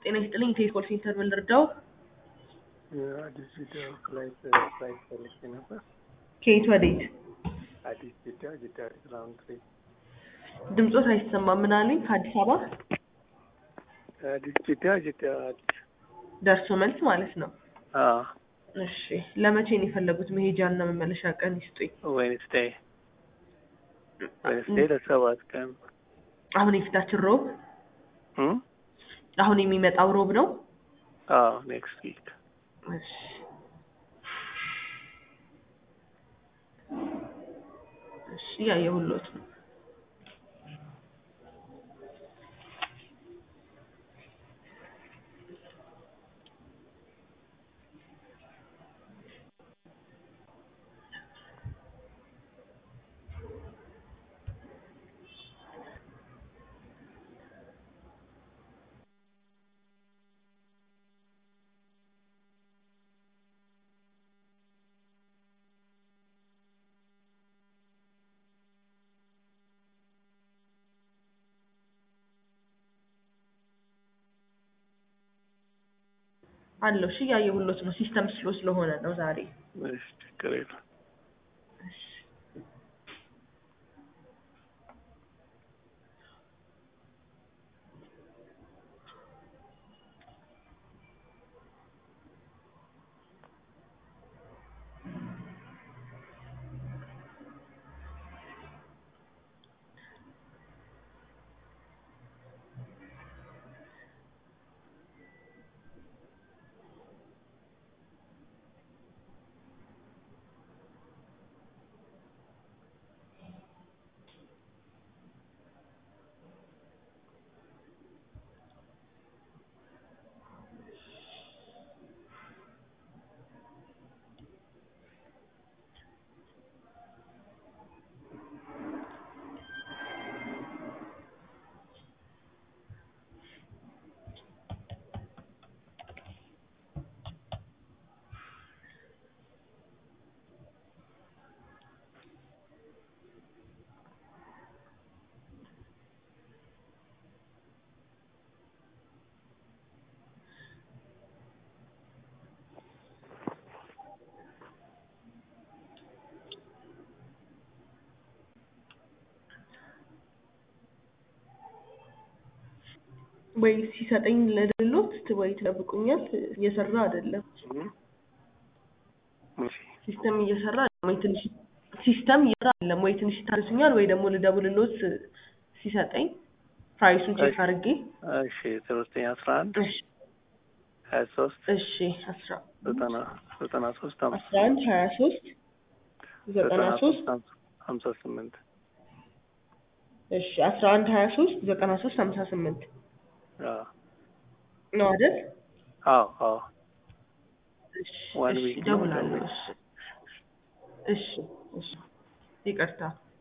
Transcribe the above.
ጤና ይስጥልኝ ቴሌኮል ሴንተር ምን ልርዳው? አዲስ ጅዳ ፍላይት ፍላይት ፈልጌ ነበር። ከየት ወዴት? አዲስ ጅዳ ጅዳ ራውንድ ትሪፕ ድምፆት አይሰማም። ምን አሉኝ? ከአዲስ አበባ አዲስ ጅዳ ጅዳ አዲስ ደርሶ መልስ ማለት ነው። አዎ እሺ ለመቼ ነው የፈለጉት? መሄጃና መመለሻ ቀን ይስጡኝ። ዌንስዴይ ዌንስዴይ ለሰባት ቀን አሁን የፊታችን ሮብ እም? አሁን የሚመጣው ሮብ ነው። አዎ ኔክስት ዊክ እሺ እሺ ያየሁሎት ነው። አለው እሺ ያየሁሎት ነው። ሲስተም ስሎ ስለሆነ ነው ዛሬ። እሺ ችግር የለም። እሺ ወይ ሲሰጠኝ ለድሎት ወይ ትጠብቁኛል። እየሰራ አይደለም እም? እሺ ሲስተም እየሰራ አይደለም ወይ ትንሽ ሲስተም እየሰራ አይደለም ወይ ትንሽ ታርሱኛል ወይ ደግሞ ልደውልሎት ሲሰጠኝ ፕራይሱን ቼክ አድርጌ እሺ ዜሮ ዘጠኝ አስራ አንድ እሺ ሀያ ሶስት እሺ አስራ ዘጠና ዘጠና ሶስት አስራ አንድ ሀያ ሶስት ዘጠና ሶስት ሀምሳ ስምንት እሺ አስራ አንድ ሀያ ሶስት ዘጠና ሶስት ሀምሳ ስምንት አዎ ነው አይደል? አዎ አዎ እሺ One እሺ week ነው። እደውላለሁ። እሺ እሺ እሺ ይቅርታ